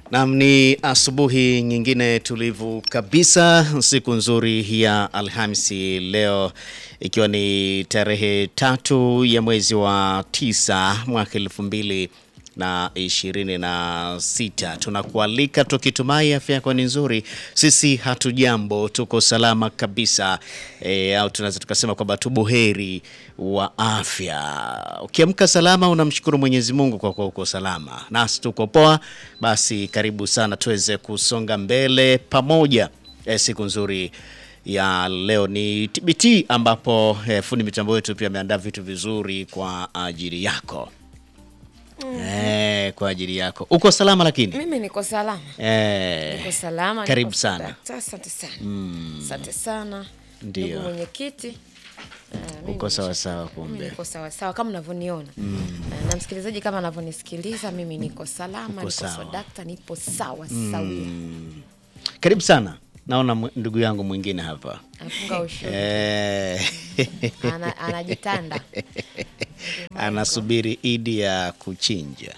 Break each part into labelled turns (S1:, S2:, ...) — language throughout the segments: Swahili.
S1: Nam, ni asubuhi nyingine tulivu kabisa, siku nzuri ya Alhamisi leo ikiwa ni tarehe tatu ya mwezi wa tisa mwaka elfu mbili na ishirini na sita. Tunakualika tukitumai afya yako ni nzuri. Sisi hatujambo, tuko salama kabisa e, au tunaweza tukasema kwamba tu buheri wa afya. Ukiamka salama, unamshukuru Mwenyezi Mungu kwa kuwa uko salama, nasi tuko poa. Basi karibu sana tuweze kusonga mbele pamoja. E, siku nzuri ya leo ni TBT ambapo e, fundi mitambo wetu pia ameandaa vitu vizuri kwa ajili yako. Eh, kwa ajili yako. Uko salama lakini?
S2: Mimi niko salama,
S1: Eh,
S2: niko salama.
S1: Karibu
S2: niko
S1: sana.
S2: dakta- Asante sana, asante sana
S1: Ndio.
S2: ndugu mwenyekiti. Eh, mimi
S1: Uko
S2: nisha-
S1: sawa sawa
S2: Mimi
S1: kumbe.
S2: niko sawa sawa kama unavyoniona Eh, na msikilizaji kama anavyonisikiliza mimi niko salama,
S1: Uko
S2: niko
S1: sawa.
S2: swadakta, nipo sawa sawia.
S1: Karibu sana. Naona mw- ndugu yangu mwingine hapa.
S2: Afunga ushuru
S1: Eh,
S2: ana, anajitanda
S1: anasubiri idi ya kuchinja.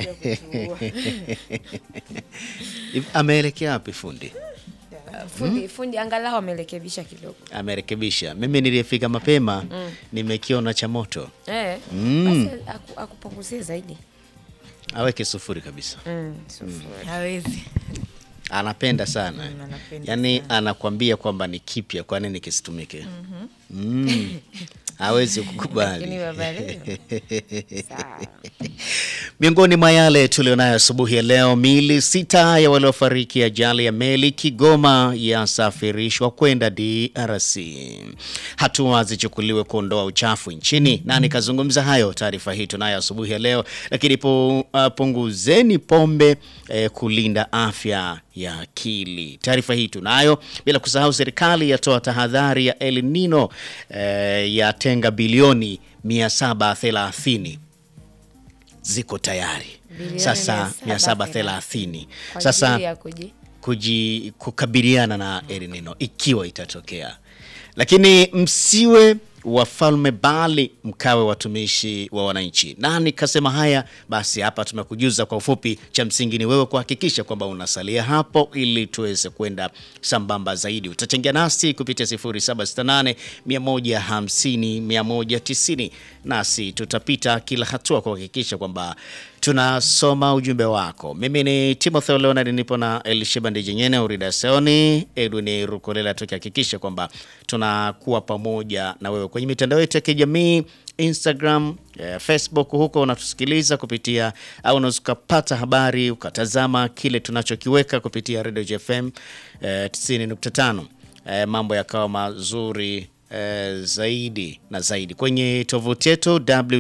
S1: Hivi Ameelekea wapi fundi?
S2: fundi, fundi angalau amerekebisha kidogo
S1: Amerekebisha. Mimi niliyefika mapema nimekiona cha moto.
S2: eh,
S1: Mm.
S2: basi aku- akupunguzie zaidi
S1: Aweke sufuri kabisa.
S2: mm, sufuri.
S3: hawezi
S1: Anapenda sana.
S3: Mm, anapenda
S1: Yaani anakwambia kwamba ni kipya, kwa nini kisitumike? Mm. Hawezi
S2: Lakini
S1: kukubali.
S2: baba leo sawa.
S1: Miongoni mwa yale tulionayo asubuhi ya leo, miili sita ya waliofariki ajali ya meli Kigoma yasafirishwa kwenda DRC. Hatua zichukuliwe kuondoa uchafu nchini. Nani kazungumza hayo? Taarifa hii tunayo asubuhi ya leo. Lakini pu, uh, punguzeni pombe eh, kulinda afya ya akili. Taarifa hii tunayo, bila kusahau serikali yatoa tahadhari ya El Nino eh, yatenga bilioni 730 ziko tayari
S2: Bilioni
S1: sasa
S2: 730.
S1: 730
S2: Kwa
S1: sasa
S2: ajili ya kuji
S1: kuji, kukabiliana na El Nino ikiwa itatokea, lakini msiwe wafalme bali mkawe watumishi wa wananchi. Nani kasema haya? Basi hapa tumekujuza kwa ufupi. Cha msingi ni wewe kuhakikisha kwamba unasalia hapo ili tuweze kwenda sambamba zaidi. Utachangia nasi kupitia 0768 150 190, nasi tutapita kila hatua kuhakikisha kwamba tunasoma ujumbe wako. Mimi ni Timothy Leonard, nipo na Elisheba Ndijenyene, Urida Seoni, Edwin Rukolela, tukihakikisha kwamba tunakuwa pamoja na wewe kwenye mitandao yetu ya kijamii Instagram, eh, Facebook. Huko unatusikiliza kupitia au unaweza ukapata habari ukatazama kile tunachokiweka kupitia Radio JFM eh, 90.5. Eh, mambo yakawa mazuri eh, zaidi na zaidi kwenye tovuti yetu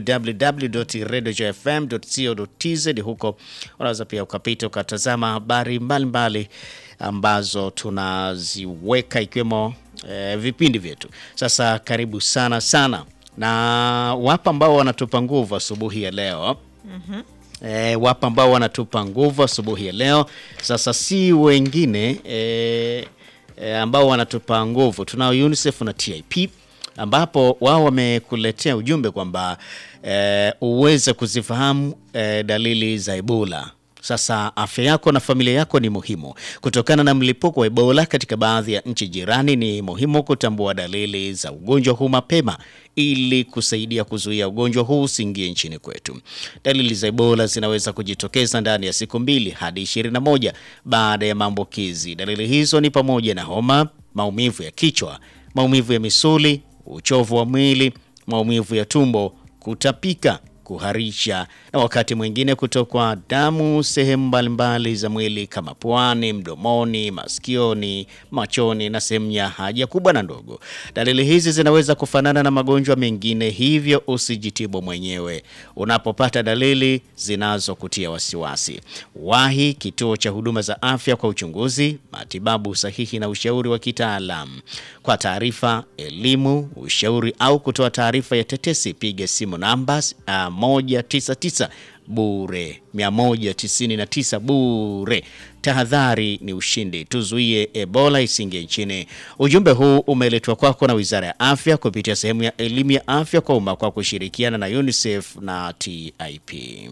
S1: www.radiojfm.co.tz. Huko unaweza pia ukapita ukatazama habari mbalimbali ambazo tunaziweka ikiwemo eh, vipindi vyetu. Sasa karibu sana sana, na wapo ambao wanatupa nguvu asubuhi ya leo E, wapo ambao wanatupa nguvu asubuhi ya leo. Sasa si wengine e, e, ambao wanatupa nguvu, tunao UNICEF na TIP ambapo wao wamekuletea ujumbe kwamba e, uweze kuzifahamu e, dalili za Ebola. Sasa afya yako na familia yako ni muhimu. Kutokana na mlipuko wa Ebola katika baadhi ya nchi jirani, ni muhimu kutambua dalili za ugonjwa huu mapema ili kusaidia kuzuia ugonjwa huu usiingie nchini kwetu. Dalili za Ebola zinaweza kujitokeza ndani ya siku mbili hadi 21 baada ya maambukizi. Dalili hizo ni pamoja na homa, maumivu ya kichwa, maumivu ya misuli, uchovu wa mwili, maumivu ya tumbo, kutapika, kuharisha na wakati mwingine kutokwa damu sehemu mbalimbali za mwili kama puani, mdomoni, masikioni, machoni na sehemu ya haja kubwa na ndogo. Dalili hizi zinaweza kufanana na magonjwa mengine, hivyo usijitibu mwenyewe. Unapopata dalili zinazokutia wasiwasi, wahi kituo cha huduma za afya kwa uchunguzi, matibabu sahihi na ushauri wa kitaalamu. Kwa taarifa, elimu, ushauri au kutoa taarifa ya tetesi, piga simu namba uh, 199 bure 199 bure. Tahadhari ni ushindi, tuzuie Ebola isingie nchini. Ujumbe huu umeletwa kwako na Wizara ya Afya kupitia sehemu ya elimu ya afya kwa umma kwa kushirikiana na UNICEF na TIP.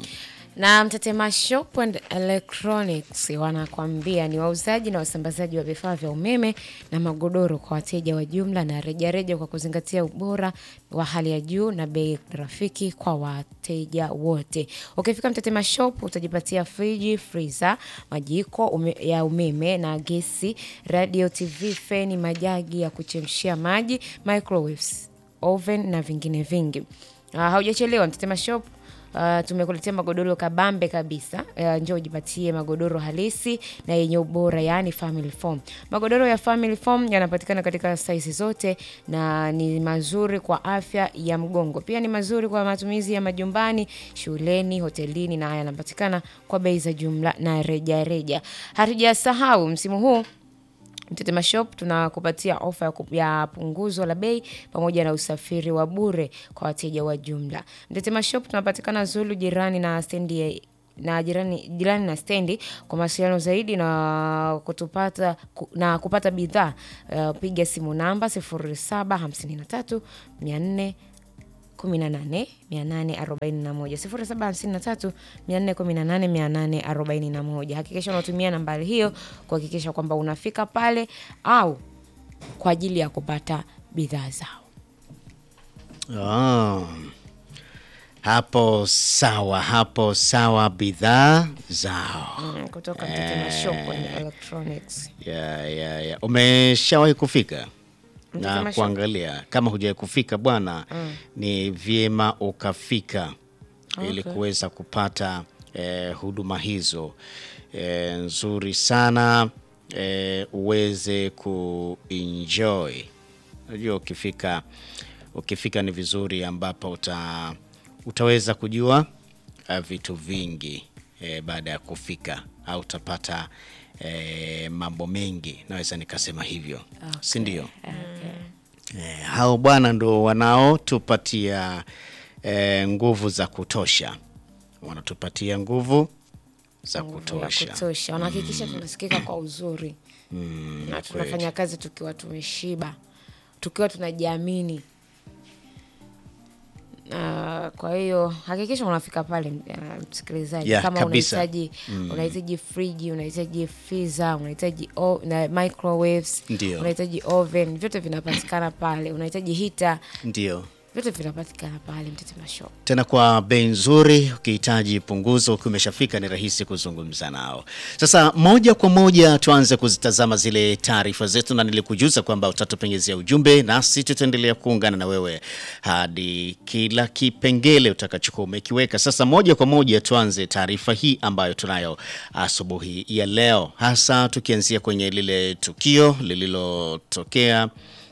S2: Na Mtetema Shop and Electronics wanakwambia ni wauzaji na wasambazaji wa vifaa vya umeme na magodoro kwa wateja wa jumla na rejareja kwa kuzingatia ubora wa hali ya juu na bei rafiki kwa wateja wote. Ukifika Mtetema Shop utajipatia friji, freezer, majiko ume, ya umeme na gesi, radio, TV, feni, majagi ya kuchemshia maji, microwaves, oven na vingine vingi. Uh, haujachelewa Mtetema Shop Uh, tumekuletea magodoro kabambe kabisa. Uh, njoo ujipatie magodoro halisi na yenye ubora, yaani family foam. Magodoro ya family foam yanapatikana katika saizi zote na ni mazuri kwa afya ya mgongo, pia ni mazuri kwa matumizi ya majumbani, shuleni, hotelini na yanapatikana kwa bei za jumla na rejareja. Hatujasahau msimu huu Mtetema Shop tunakupatia ofa ya, ku- ya punguzo la bei pamoja na usafiri wa bure kwa wateja wa jumla. Mtetema Shop tunapatikana Zulu jirani na stendi ya na jirani, jirani na stendi. Kwa mawasiliano zaidi na kutupata ku- na kupata bidhaa uh, piga simu namba 0753 400 18 841 0753 418 Hakikisha unatumia nambari hiyo kuhakikisha kwamba unafika pale au kwa ajili ya kupata bidhaa zao.
S1: Ah, hapo sawa, hapo sawa, bidhaa zao.
S2: Mm, kutoka Mtetema Shop and Electronics.
S1: Ya, ya, ya. Umeshawahi kufika
S2: Mtetema
S1: na
S2: Shop.
S1: kuangalia? Kama hujawahi kufika bwana, ni vyema ukafika ili
S2: Okay.
S1: kuweza kupata eh, huduma hizo eh, nzuri sana eh, uweze kuenjoy. Unajua, ukifika ukifika ni vizuri ambapo uta, utaweza kujua uh, vitu vingi eh, baada ya kufika au utapata eh, mambo mengi, naweza nikasema hivyo si ndio? Eh, hao bwana ndo wanaotupatia eh, nguvu za kutosha, wanatupatia nguvu za
S2: ya
S1: kutosha.
S2: kutosha. Wanahakikisha tunasikika kwa uzuri na tunafanya kazi tukiwa tumeshiba, tukiwa tunajiamini. Na kwa hiyo hakikisha unafika pale, uh, msikilizaji,
S1: Yeah,
S2: kama
S1: kabisa.
S2: unahitaji unahitaji friji, unahitaji freezer, unahitaji o- na microwaves,
S1: Ndio.
S2: unahitaji oven, vyote vinapatikana pale. Unahitaji hita,
S1: Ndio
S2: vyote vinapatikana pale Mtetema Shop.
S1: tena kwa bei nzuri. Ukihitaji punguzo, ukiwa umeshafika ni rahisi kuzungumza nao. Sasa moja kwa moja tuanze kuzitazama zile taarifa zetu, na nilikujuza kwamba utatupengezea ujumbe, nasi tutaendelea kuungana na wewe hadi kila kipengele utakachokuwa umekiweka. Sasa moja kwa moja tuanze taarifa hii ambayo tunayo asubuhi ya leo, hasa tukianzia kwenye lile tukio lililotokea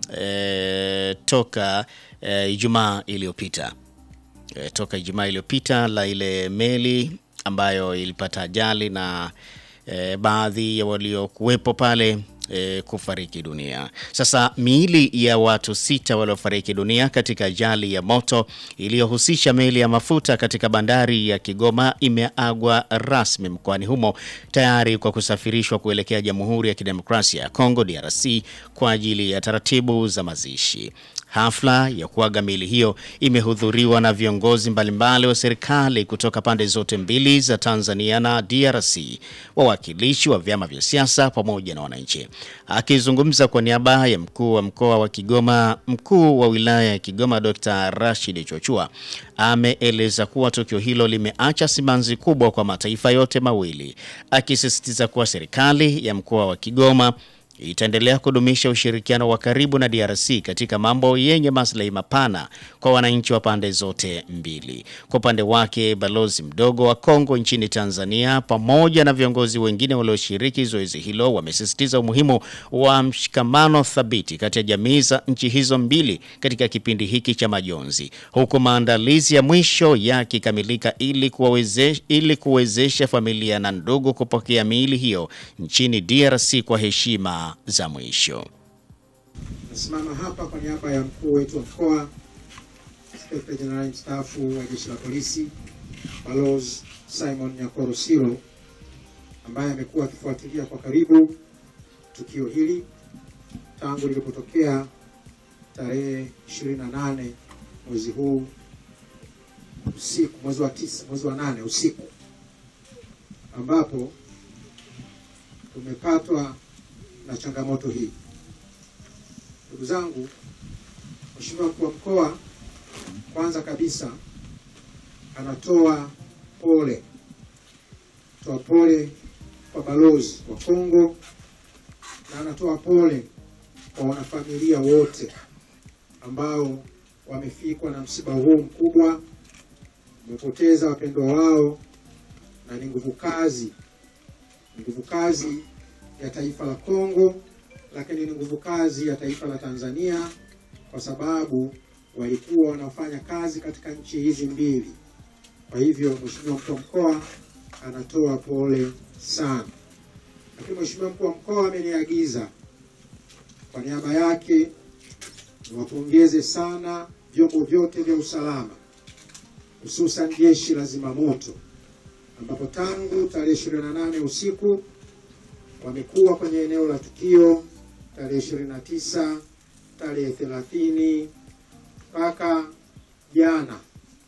S1: eh, toka eh, Ijumaa iliyopita e, toka Ijumaa iliyopita la ile meli ambayo ilipata ajali na e, baadhi ya waliokuwepo pale e, kufariki dunia. Sasa miili ya watu sita waliofariki dunia katika ajali ya moto iliyohusisha meli ya mafuta katika bandari ya Kigoma imeagwa rasmi mkoani humo tayari kwa kusafirishwa kuelekea Jamhuri ya Kidemokrasia ya Kongo DRC kwa ajili ya taratibu za mazishi. Hafla ya kuaga miili hiyo imehudhuriwa na viongozi mbalimbali wa serikali kutoka pande zote mbili za Tanzania na DRC, wawakilishi wa vyama vya siasa pamoja na wananchi. Akizungumza kwa niaba ya mkuu wa mkoa wa Kigoma, mkuu wa wilaya ya Kigoma Dr. Rashid Chochua ameeleza kuwa tukio hilo limeacha simanzi kubwa kwa mataifa yote mawili, akisisitiza kuwa serikali ya mkoa wa Kigoma itaendelea kudumisha ushirikiano wa karibu na DRC katika mambo yenye maslahi mapana kwa wananchi wa pande zote mbili. Kwa upande wake, balozi mdogo wa Kongo nchini Tanzania pamoja na viongozi wengine walioshiriki zoezi hilo wamesisitiza umuhimu wa mshikamano thabiti kati ya jamii za nchi hizo mbili katika kipindi hiki cha majonzi, huku maandalizi ya mwisho yakikamilika ili kuwawezesha ili kuwezesha familia na ndugu kupokea miili hiyo nchini DRC kwa heshima za mwisho.
S3: Nasimama hapa kwa niaba ya mkuu wetu wa mkoa, Inspekta Jenerali mstaafu wa Jeshi la Polisi Balozi Simon Nyakoro Siro, ambaye amekuwa akifuatilia kwa karibu tukio hili tangu lilipotokea tarehe 28 mwezi huu usiku, mwezi wa tisa, mwezi wa nane usiku ambapo tumepatwa na changamoto hii. Ndugu zangu, Mheshimiwa mkuu wa mkoa kwanza kabisa anatoa pole, toa pole kwa balozi wa Kongo na anatoa pole kwa wanafamilia wote ambao wamefikwa na msiba huu mkubwa, wamepoteza wapendwa wao, na ni nguvu kazi, ni nguvu kazi ya taifa la Kongo, lakini ni nguvu kazi ya taifa la Tanzania kwa sababu walikuwa wanafanya kazi katika nchi hizi mbili. Kwa hivyo Mheshimiwa mkuu wa mkoa anatoa pole sana, lakini Mheshimiwa mkuu wa mkoa ameniagiza kwa niaba yake niwapongeze sana vyombo vyote vya usalama, hususan jeshi la zimamoto ambapo tangu tarehe 28 usiku wamekuwa kwenye eneo la tukio tarehe 29, tarehe 30 mpaka jana.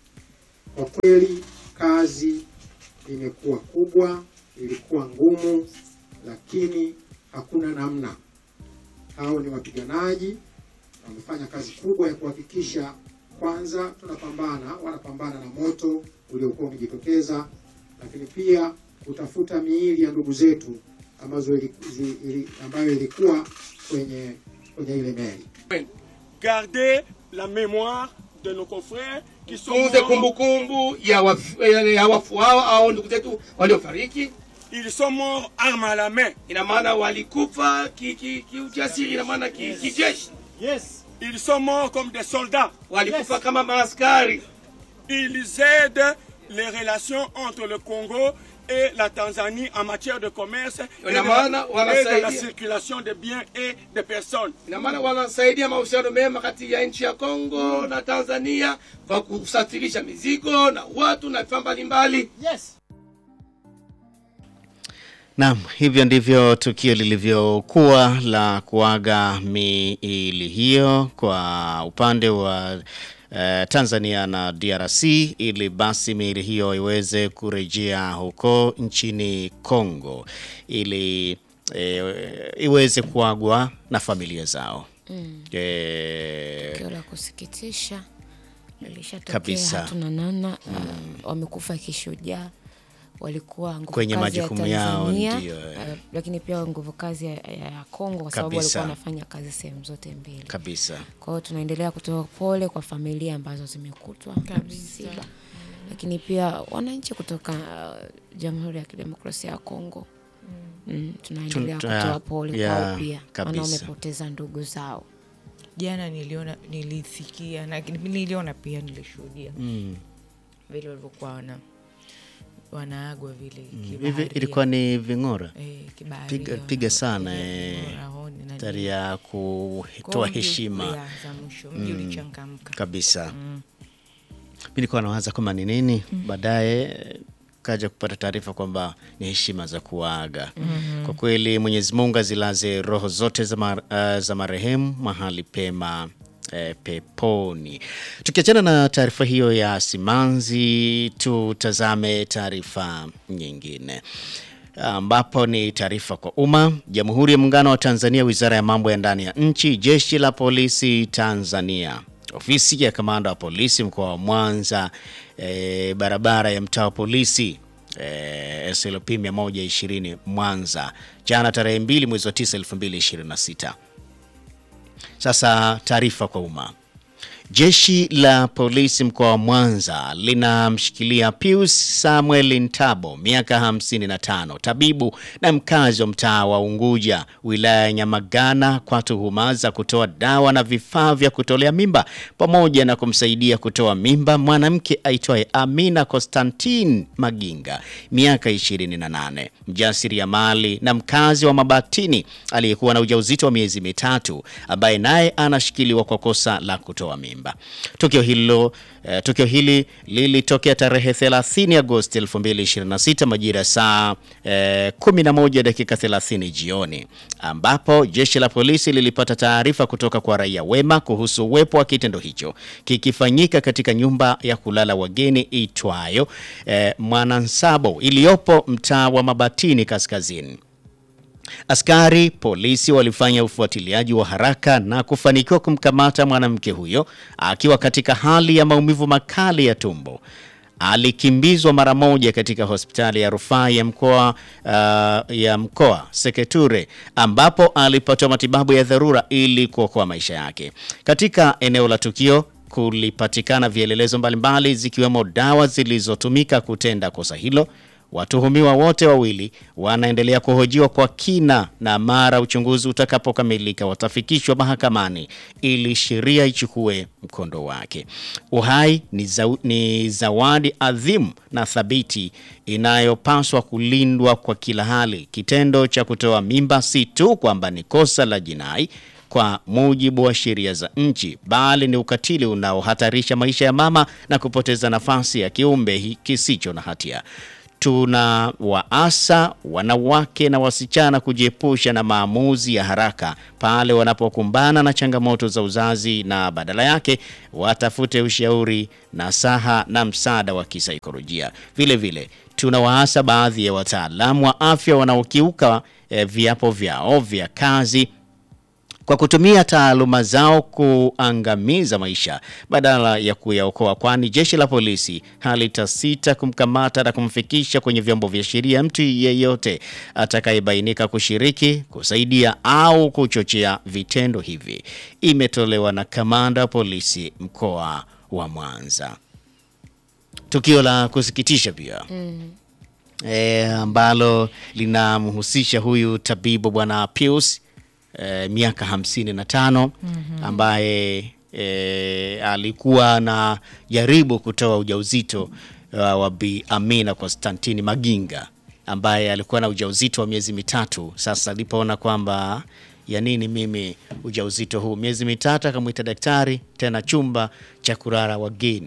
S3: Kwa kweli kazi imekuwa kubwa, ilikuwa ngumu, lakini hakuna namna. Hao ni wapiganaji, wamefanya kazi kubwa ya kuhakikisha kwanza tunapambana, wanapambana na moto uliokuwa umejitokeza, lakini pia kutafuta miili ya ndugu zetu ambazo ili, zi- ili, ambayo ilikuwa kwenye kwenye ile meli.
S4: Gardez la mémoire de nos confrères qui sont
S5: tunze
S4: morts.
S5: kumbukumbu ya wafu, ya, ya wafu hao au ndugu zetu waliofariki.
S4: Ils sont morts armes à la main.
S5: Ina maana walikufa kiujasiri ki, ki ujasiri, ina maana ki- kijeshi,
S4: Ils sont morts comme des soldats.
S5: walikufa kama maaskari.
S4: Ils aident les relations entre le Congo et la Tanzanie en matière de commerce et de
S5: Ina maana
S4: la, et de la
S5: wanasaidia,
S4: circulation de biens et de personnes.
S5: ina maana wanasaidia mahusiano mema kati ya nchi ya Kongo na Tanzania kwa kusafirisha mizigo na watu na vifaa mbalimbali.
S1: Naam, hivyo ndivyo tukio lilivyokuwa la kuaga miili hiyo kwa upande wa eh, Tanzania na DRC ili basi miili hiyo iweze kurejea huko nchini Kongo ili eh, iweze kuagwa na familia zao.
S2: Mm.
S1: Eh,
S2: Tukio la kusikitisha lilishatokea,
S1: Kabisa.
S2: hatuna namna. Uh, wamekufa kishujaa, walikuwa nguvu
S1: Kwenye
S2: kazi ya
S1: majukumu yao,
S2: Tanzania,
S1: ndio, eh.
S2: uh, lakini pia nguvu kazi ya, ya Kongo kwa sababu
S1: Kabisa.
S2: walikuwa wanafanya kazi sehemu zote mbili.
S1: kabisa.
S2: Kwa hiyo tunaendelea kutoa pole kwa familia ambazo zimekutwa na msiba, lakini pia wananchi kutoka uh, Jamhuri ya Kidemokrasia ya Kongo mm, tunaendelea
S1: Tun- tuna-
S2: kutoa pole
S1: ya,
S2: kwao pia, maana
S1: kabisa.
S2: wamepoteza ndugu zao.
S6: jana niliona nilisikia na niliona pia nilishuhudia
S1: Mm.
S6: vile walivyokuwa wana wanaagwa vile
S1: Hivi
S6: kibaharia.
S1: ilikuwa ni ving'ora
S6: eh, kibaharia,
S1: piga, piga sana
S6: wanapiga
S1: eh,
S6: ving'ora, honi na
S1: tari
S6: nini.
S1: ya
S6: Kwa
S1: kutoa
S6: hiyo
S1: heshima
S6: ya, za mwisho mji ulichangamka
S1: kabisa. Mi nilikuwa nawaza kama ni nini, baadaye eh, kaja kupata taarifa kwamba ni heshima za kuaga. Kwa kweli Mwenyezi Mungu azilaze roho zote za, mar, uh, za marehemu mahali pema eh, peponi. Tukiachana na taarifa hiyo ya simanzi, tutazame taarifa nyingine ambapo ni taarifa kwa umma. Jamhuri ya Muungano wa Tanzania, Wizara ya Mambo ya Ndani ya Nchi, Jeshi la Polisi Tanzania, Ofisi ya Kamanda wa Polisi mkoa wa Mwanza, e, barabara ya mtaa wa polisi e, SLP 120 Mwanza, jana tarehe 2 mwezi wa 9 2026. Sasa taarifa kwa umma. Jeshi la polisi mkoa wa Mwanza linamshikilia Pius Samuel Ntabo, miaka 55, tabibu na mkazi wa mtaa wa Unguja, wilaya ya Nyamagana, kwa tuhuma za kutoa dawa na vifaa vya kutolea mimba pamoja na kumsaidia kutoa mimba mwanamke aitwaye Amina Constantine Maginga, miaka 28, mjasiriamali na mkazi wa Mabatini aliyekuwa na ujauzito wa miezi mitatu, ambaye naye anashikiliwa kwa kosa la kutoa mimba. Pemba. Tukio hilo eh, tukio hili lilitokea tarehe 30 Agosti 2026 majira ya saa eh, 11 dakika 30 jioni, ambapo jeshi la polisi lilipata taarifa kutoka kwa raia wema kuhusu uwepo wa kitendo hicho kikifanyika katika nyumba ya kulala wageni itwayo eh, Mwanansabo iliyopo mtaa wa Mabatini Kaskazini. Askari polisi walifanya ufuatiliaji wa haraka na kufanikiwa kumkamata mwanamke huyo akiwa katika hali ya maumivu makali ya tumbo. Alikimbizwa mara moja katika hospitali ya rufaa ya mkoa uh, ya mkoa Seketure ambapo alipatiwa matibabu ya dharura ili kuokoa maisha yake. Katika eneo la tukio kulipatikana vielelezo mbalimbali zikiwemo dawa zilizotumika kutenda kosa hilo. Watuhumiwa wote wawili wanaendelea kuhojiwa kwa kina na mara uchunguzi utakapokamilika watafikishwa mahakamani ili sheria ichukue mkondo wake. Uhai ni, za, ni zawadi adhimu na thabiti inayopaswa kulindwa kwa kila hali. Kitendo cha kutoa mimba si tu kwamba ni kosa la jinai kwa mujibu wa sheria za nchi, bali ni ukatili unaohatarisha maisha ya mama na kupoteza nafasi ya kiumbe hi- kisicho na hatia. Tuna waasa wanawake na wasichana kujiepusha na maamuzi ya haraka pale wanapokumbana na changamoto za uzazi na badala yake watafute ushauri, nasaha na msaada wa kisaikolojia. Vile vile tunawaasa baadhi ya wataalamu wa afya wanaokiuka eh, viapo vyao vya kazi kwa kutumia taaluma zao kuangamiza maisha badala ya kuyaokoa, kwani jeshi la polisi halitasita kumkamata na kumfikisha kwenye vyombo vya sheria mtu yeyote atakayebainika kushiriki, kusaidia au kuchochea vitendo hivi. Imetolewa na kamanda wa polisi mkoa wa Mwanza. Tukio la kusikitisha pia e, ambalo linamhusisha huyu tabibu bwana Pius e, miaka hamsini na tano ambaye e, alikuwa na jaribu kutoa ujauzito uh, wa Bi Amina Konstantini Maginga ambaye alikuwa na ujauzito wa miezi mitatu. Sasa alipoona kwamba ya nini mimi ujauzito huu miezi mitatu, akamwita daktari tena chumba cha kulala wageni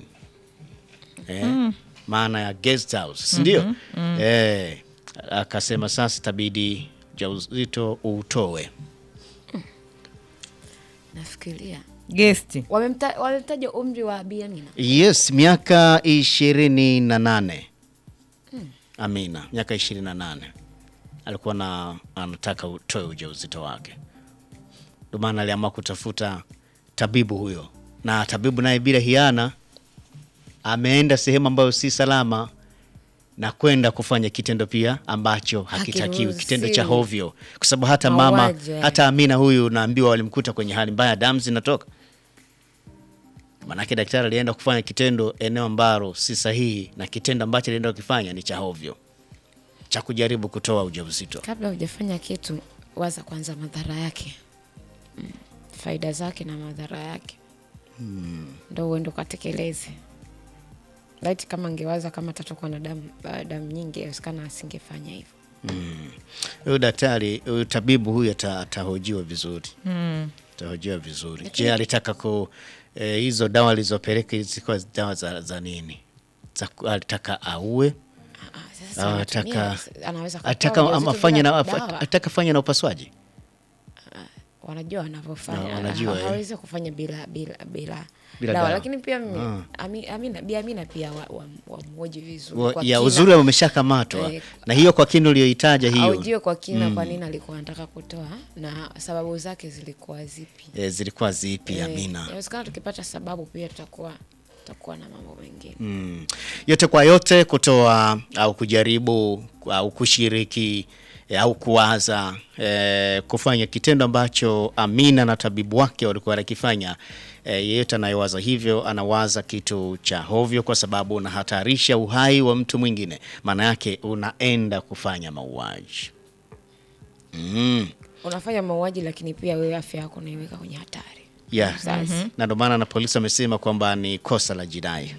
S1: eh, maana ya guest house si ndio? Eh, akasema sasa itabidi ujauzito uutoe.
S2: nafikiria
S6: gesti
S2: Wamemta- wamemtaja umri wa Bi Amina
S1: Yes, miaka ishirini na nane. Amina, miaka ishirini na nane alikuwa na anataka utoe ujauzito wake, ndio maana aliamua kutafuta tabibu huyo, na tabibu naye bila hiana ameenda sehemu ambayo si salama na kwenda kufanya kitendo pia ambacho hakitakiwi,
S2: Hakiruhusiwi.
S1: kitendo cha hovyo, kwa sababu hata mama
S2: Mauaji, eh.
S1: hata Amina huyu naambiwa walimkuta kwenye hali mbaya, damu zinatoka. Manake daktari alienda kufanya kitendo eneo ambalo si sahihi, na kitendo ambacho alienda kukifanya ni cha hovyo, cha kujaribu kutoa ujauzito.
S2: kabla hujafanya kitu waza kwanza madhara yake mm. faida zake na madhara yake ndo uende ukatekeleze laiti kama angewaza kama tatokwa na damu uh, damu nyingi awezekana asingefanya hivyo
S1: Huyu daktari huyu tabibu huyu ata- atahojiwa vizuri atahojiwa vizuri. Je, alitaka ku eh, hizo dawa alizopeleka zilikuwa dawa za, za nini? Za, ku- alitaka aue
S2: Ah, ah, sasa
S1: au
S2: anatumia-
S1: ataka
S2: anaweza kutoa
S1: ataka
S2: ujauzito
S1: afanye
S2: bila
S1: na
S2: dawa.
S1: ataka fanya na upasuaji
S2: wanajua wanavyofanya
S1: Na wanajua,
S2: Ha-
S1: eh.
S2: hawezi kufanya bila bila bila,
S1: Bila
S2: dawa.
S1: dawa.
S2: lakini pia mimi, Ami- Amina, Bi Amina pia wamhoji wa, vizuri
S1: Wa-
S2: kwa
S1: ya
S2: kina.
S1: uzuri wameshakamatwa
S2: Eh,
S1: na hiyo kwa kinu uliyoitaja hiyo
S2: aujue kwa kina kwa nini alikuwa anataka kutoa na sababu zake zilikuwa zipi
S1: eh, zilikuwa zipi
S2: Eh,
S1: Amina?
S2: inawezekana tukipata sababu pia tutakuwa tutakuwa na mambo mengine
S1: Mm. Yote kwa yote, kutoa au kujaribu au kushiriki eh, au kuwaza eh, kufanya kitendo ambacho Amina na tabibu wake walikuwa wanakifanya. Eh, yeyote anayewaza hivyo anawaza kitu cha hovyo, kwa sababu unahatarisha uhai wa mtu mwingine, maana yake unaenda kufanya mauaji. Mm.
S2: unafanya mauaji lakini pia wewe afya yako unaiweka kwenye hatari
S1: Yeah.
S2: Sasa.
S1: Na ndio maana na polisi wamesema kwamba ni kosa la jinai,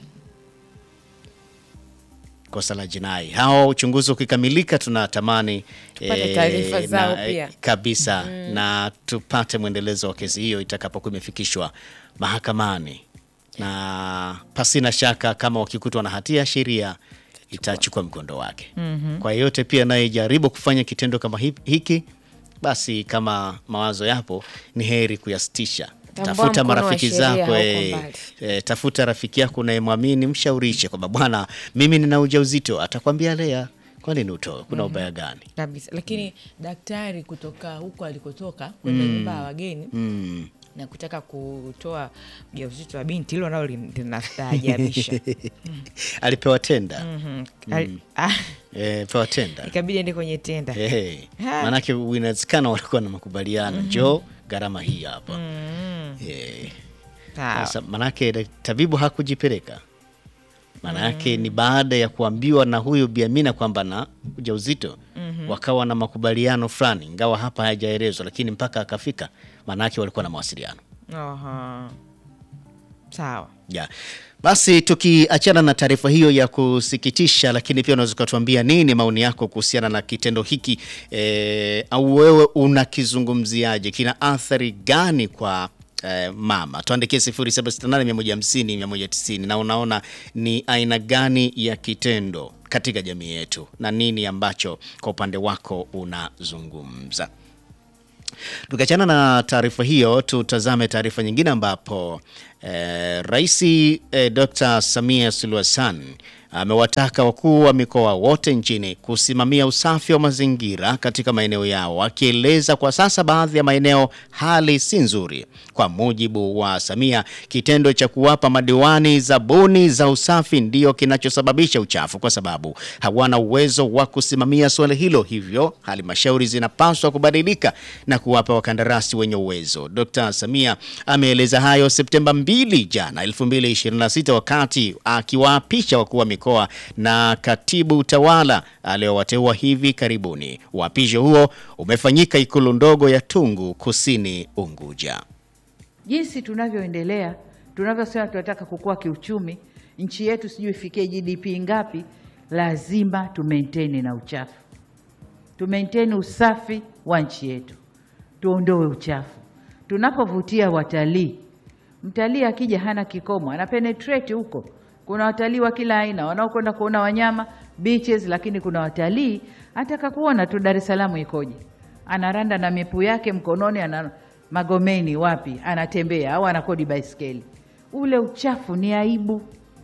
S1: kosa la jinai. Hao uchunguzi ukikamilika, tunatamani
S2: Tupate taarifa zao
S1: na-
S2: pia.
S1: kabisa na tupate mwendelezo wa kesi hiyo itakapokuwa imefikishwa mahakamani na pasina shaka kama wakikutwa na hatia sheria itachukua mkondo wake. Kwa yeyote pia anayejaribu kufanya kitendo kama hi- hiki, basi kama mawazo yapo, ni heri kuyasitisha.
S2: Tambua
S1: Tafuta
S2: mkono wa
S1: marafiki
S2: sheria
S1: zako
S2: hauko
S1: eh,
S2: mbali.
S1: eh, tafuta rafiki yako unayemwamini, mshaurishe kwamba bwana, mimi nina ujauzito. Atakwambia lea, kwani ni utoe, kuna ubaya gani?
S6: kabisa lakini daktari kutoka huko alikotoka kwenda nyumba ya wageni
S1: Mm.
S6: na kutaka kutoa ujauzito wa binti hilo nalo lin- linastaajabisha
S1: Alipewa tenda
S6: Mhm. Ali- ah,
S1: eh, pewa tenda
S6: ikabidi ende kwenye tenda
S1: Eh,
S6: Ha.
S1: maanake inawezekana walikuwa na makubaliano njoo gharama hii hapa Eh,
S6: Sawa.
S1: sasa maanake dak- tabibu hakujipeleka maanake ni baada ya kuambiwa na huyu biamina kwamba na ujauzito wakawa na makubaliano fulani ingawa hapa hayajaelezwa lakini mpaka akafika maanake walikuwa na mawasiliano
S6: Aha. sawa
S1: ya basi tukiachana na taarifa hiyo ya kusikitisha, lakini pia unaweza ukatuambia nini maoni yako kuhusiana na kitendo hiki eh, au wewe unakizungumziaje? Kina athari gani kwa eh, mama? Tuandikie 0768150190 na unaona ni aina gani ya kitendo katika jamii yetu na nini ambacho kwa upande wako unazungumza. Tukiachana na taarifa hiyo, tutazame taarifa nyingine ambapo eh, Rais eh, Dr. Samia Suluhu Hassan amewataka wakuu wa mikoa wote nchini kusimamia usafi wa mazingira katika maeneo yao, akieleza kwa sasa baadhi ya maeneo hali si nzuri. Kwa mujibu wa Samia, kitendo cha kuwapa madiwani zabuni za usafi ndiyo kinachosababisha uchafu, kwa sababu hawana uwezo wa kusimamia suala hilo. Hivyo halmashauri zinapaswa kubadilika na kuwapa wakandarasi wenye uwezo. Dr. Samia ameeleza hayo Septemba 2 jana 2026 wakati akiwaapisha wakuu wa mikoa na katibu utawala aliowateua hivi karibuni. Uapisho huo umefanyika ikulu ndogo ya Tungu Kusini Unguja.
S7: jinsi tunavyoendelea tunavyosema tunataka kukua kiuchumi, nchi yetu sijui ifikie GDP ngapi, lazima tu maintain na uchafu, tu maintain usafi wa nchi yetu, tuondoe uchafu. Tunapovutia watalii, mtalii akija hana kikomo, ana penetrate huko. Kuna watalii wa kila aina wanaokwenda kuona wanyama beaches, lakini kuna watalii ataka kuona tu Dar es Salaam ikoje, anaranda na mipu yake mkononi, ana Magomeni wapi, anatembea au anakodi baiskeli. Ule uchafu ni aibu.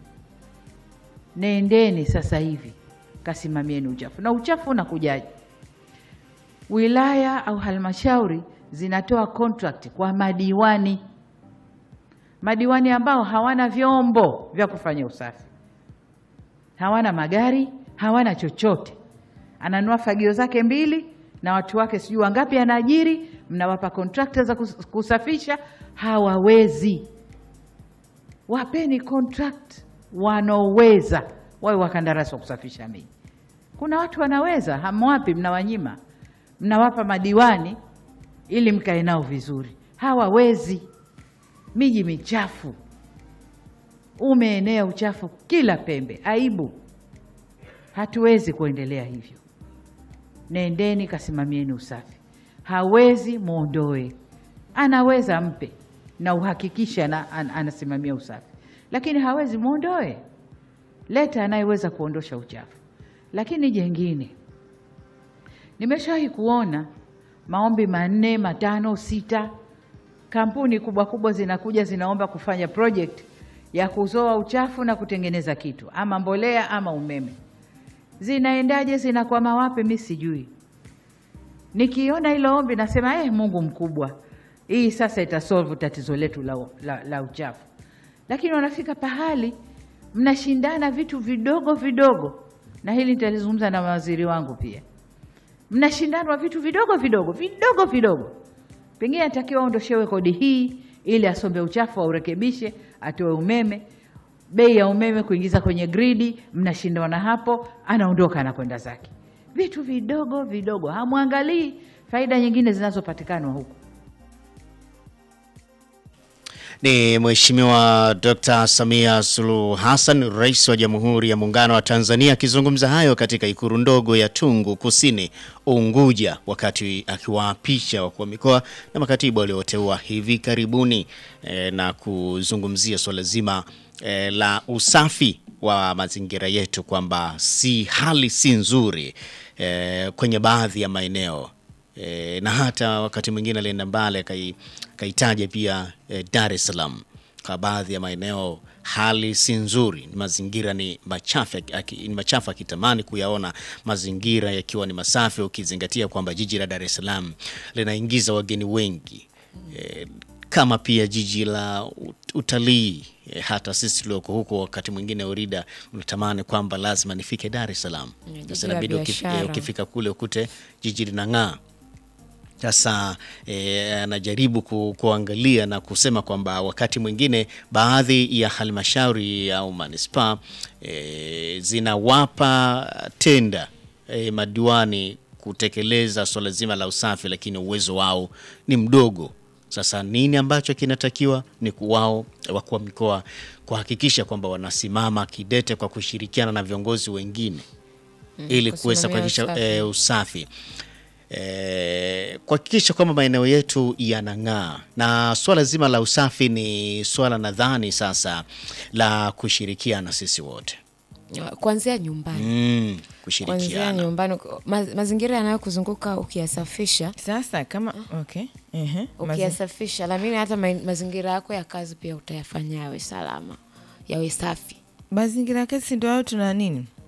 S7: Nendeni sasa hivi kasimamieni uchafu. Na uchafu unakujaje? Wilaya au halmashauri zinatoa contract kwa madiwani, madiwani ambao hawana vyombo vya kufanya usafi, hawana magari, hawana chochote. Ananua fagio zake mbili na watu wake sijui wangapi anaajiri, mnawapa kontrakta za kus- kusafisha, hawawezi. Wapeni contract wanaoweza, wawe wakandarasi wa kusafisha miji. Kuna watu wanaweza, hamwapi, mnawanyima, mnawapa madiwani ili mkae nao vizuri, hawawezi. Miji michafu, umeenea uchafu kila pembe, aibu. Hatuwezi kuendelea hivyo. Nendeni kasimamieni usafi. Hawezi mwondoe, anaweza mpe na uhakikisha na, an, anasimamia usafi, lakini hawezi mwondoe. Leta anayeweza kuondosha uchafu. Lakini jengine, nimeshawahi kuona maombi manne, matano, sita, kampuni kubwa kubwa zinakuja zinaomba kufanya project ya kuzoa uchafu na kutengeneza kitu ama mbolea ama umeme zinaendaje? Zinakwama wapi? Mi sijui. Nikiona hilo ombi nasema eh, Mungu mkubwa, hii sasa itasolve tatizo letu la, la, la uchafu. Lakini wanafika pahali mnashindana vitu vidogo vidogo, na hili nitalizungumza na mawaziri wangu pia. Mnashindanwa vitu vidogo vidogo vidogo vidogo, pengine atakiwa aondoshewe kodi hii ili asombe uchafu aurekebishe, atoe umeme bei ya umeme kuingiza kwenye gridi, mnashindana hapo, anaondoka anakwenda zake. Vitu vidogo vidogo, hamwangalii faida nyingine zinazopatikana huku.
S1: Ni Mheshimiwa Dr. Samia Suluhu Hassan, Rais wa Jamhuri ya Muungano wa Tanzania akizungumza hayo katika ikuru ndogo ya Tungu Kusini Unguja, wakati akiwaapisha wakuu wa mikoa na makatibu walioteua hivi karibuni e, na kuzungumzia swala zima e, la usafi wa mazingira yetu kwamba si hali si nzuri e, kwenye baadhi ya maeneo e, na hata wakati mwingine alienda mbali akai- akaitaja pia e, Dar es Salaam kwa baadhi ya maeneo hali si nzuri, mazingira ni machafu, aki- ni machafu akitamani kuyaona mazingira yakiwa ni masafi, ukizingatia kwamba jiji la Dar es Salaam linaingiza wageni wengi e, kama pia jiji la ut- utalii e, hata sisi tulioko huko wakati mwingine Orida unatamani kwamba lazima nifike Dar es Salaam.
S2: jiji
S1: Sasa
S2: la
S1: inabidi ukif-
S2: biashara.
S1: eh, ukifika kule ukute jiji linang'aa. Sasa eh, anajaribu ku, kuangalia na kusema kwamba wakati mwingine baadhi ya halmashauri au manispaa eh, zinawapa tenda eh, madiwani kutekeleza swala zima la usafi, lakini uwezo wao ni mdogo. Sasa nini ambacho kinatakiwa ni wao wakuu wa mikoa kuhakikisha kwamba wanasimama kidete kwa kushirikiana na viongozi wengine ili kuweza
S2: kusimamia
S1: kuhakikisha
S2: usafi.
S1: eh, usafi eh, kuhakikisha kwamba maeneo yetu yanang'aa, na swala zima la usafi ni swala nadhani sasa la kushirikiana sisi wote
S2: kuanzia nyumbani
S1: mm,
S2: kuanzia
S1: kushirikiana
S2: nyumbani ma, mazingira yanayokuzunguka ukiyasafisha
S6: sasa kama okay. Ehe. Mazi-
S2: ukiyasafisha lamini hata ma, mazingira yako ya kazi pia utayafanya yawe salama yawe safi
S6: mazingira ya kazi ndio hayo tuna nini